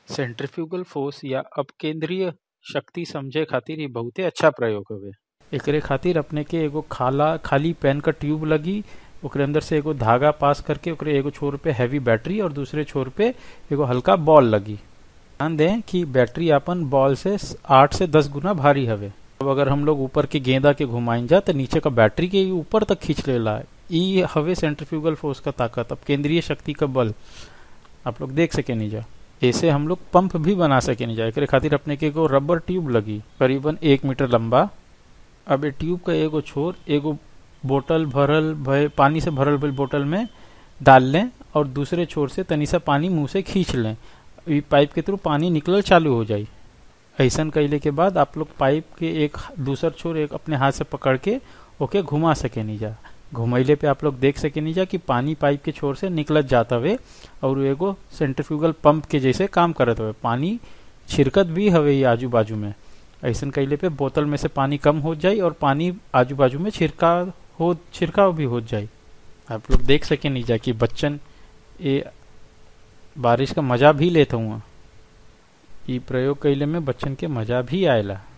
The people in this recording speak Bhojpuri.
सेंट्रीफ्यूगल फोर्स या अपकेंद्रीय शक्ति समझे खातिर इ बहुते अच्छा प्रयोग हवे एकरे खातिर अपने के एगो खाला खाली पेन का ट्यूब लगी ओकरे अंदर से एगो धागा पास करके ओकरे एगो छोर पे हैवी बैटरी और दूसरे छोर पे एगो हल्का बॉल लगी ध्यान दें कि बैटरी अपन बॉल से आठ से दस गुना भारी हवे अब अगर हम लोग ऊपर के गेंदा के घुमाइन जा तो नीचे का बैटरी के इ ऊपर तक खींच लेला ई हवे सेंट्रीफ्यूगल फोर्स का ताकत अब केंद्रीय शक्ति का बल आप लोग देख सके नहीं जा ऐसे हम लोग पंप भी बना सके नहीं जा एकरे खातिर अपने के एगो रबर ट्यूब लगी करीबन एक मीटर लंबा अब ए ट्यूब का एगो छोर एगो बोतल भरल भय पानी से भरल भइल बोतल में डाल लें और दूसरे छोर से तनी सा पानी मुंह से खींच लें ई पाइप के थ्रू पानी निकलल चालू हो जाई ऐसन कैले के बाद आप लोग पाइप के एक दूसर छोर एक अपने हाथ से पकड़ के ओके घुमा सके नहीं जा घुमैले पे आप लोग देख सके नहीं जा कि पानी पाइप के छोर से निकलत जाता हुए और वो एगो सेंट्रीफ्यूगल पंप के जैसे काम करत हुए पानी छिरकत भी हवे ये आजू बाजू में ऐसन कैले पे बोतल में से पानी कम हो जाई और पानी आजू बाजू में छिरका हो छिड़काव भी हो जाए आप लोग देख सके नहीं जा कि बच्चन ये बारिश का मजा भी लेते हुआ ई प्रयोग कैले में बच्चन के मजा भी आएला